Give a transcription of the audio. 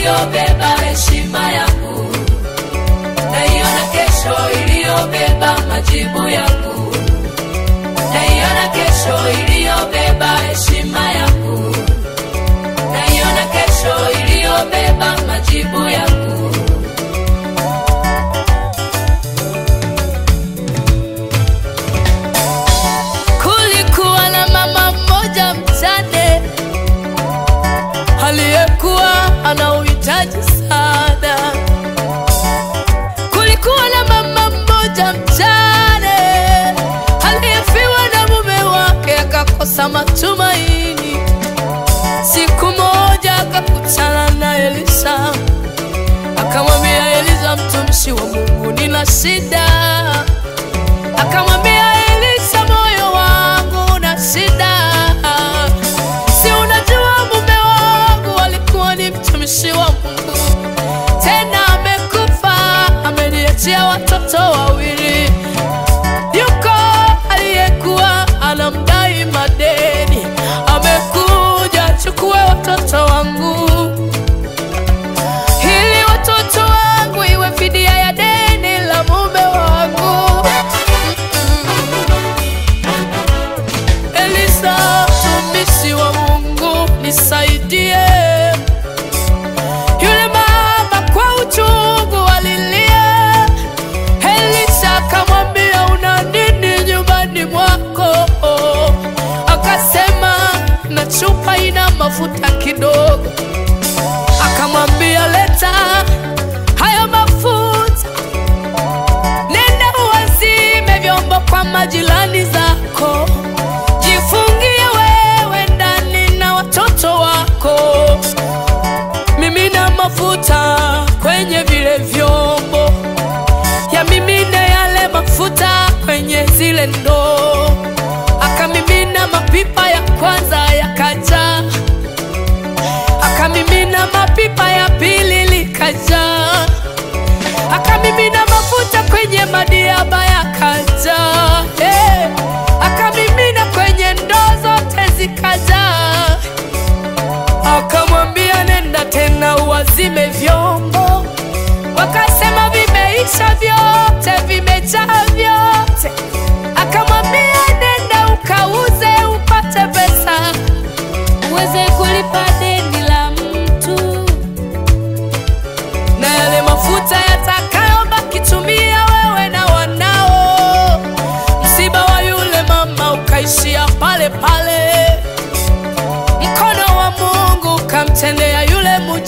iliyobeba heshima yangu, naiona kesho iliyobeba majibu yangu, naiona kesho iliyobeba heshima yangu, naiona kesho iliyobeba majibu yangu. Kulikuwa na mama mmoja mjane aliyekuwa ana uhitaji sana. Kulikuwa na mama mmoja mjane aliyefiwa na mume wake akakosa matumaini. Siku moja akakutana na Elisa, akamwambia Elisa, mtumishi wa Mungu, nina shida. Akamwambia Elisa, moyo wangu una shida, si unajua mume wangu alikuwa ni mtumishi wa Mungu, tena amekufa, ameniachia watoto wawili. Yuko aliyekuwa anamdai madeni, amekuja chukue watoto wangu ili watoto wangu iwe fidia ya deni la mume wangu. Elisa, mtumishi wa Mungu, nisaidie. Yule mama kwa uchungu alilia. Elisa akamwambia, una nini nyumbani mwako? Akasema, na chupa ina mafuta kidogo. Akamwambia, leta hayo mafuta, nenda uwazime vyombo kwa majirani zako, jifungie wewe ndani na watoto wako, mimina mafuta kwenye vile vyombo, yamimine yale mafuta kwenye zile ndoo. Akamimina mapipa ya kwanza yakajaa, akamimina mapipa ya pili likajaa, akamimina mafuta kwenye madiaba yakajaa, hey. akamimina kwenye ndoo zote zikajaa, akamwambia nenda tena uwazime vyombo. Wakasema vimeisha vyote, vimejaa vyote. Akamwambia nenda ukauze upate pesa uweze kulipa deni la mtu, na yale mafuta yatakayobaki tumia wewe na wanao. Msiba wa yule mama ukaishia pale pale, mkono wa Mungu ukamtendea yule mjane.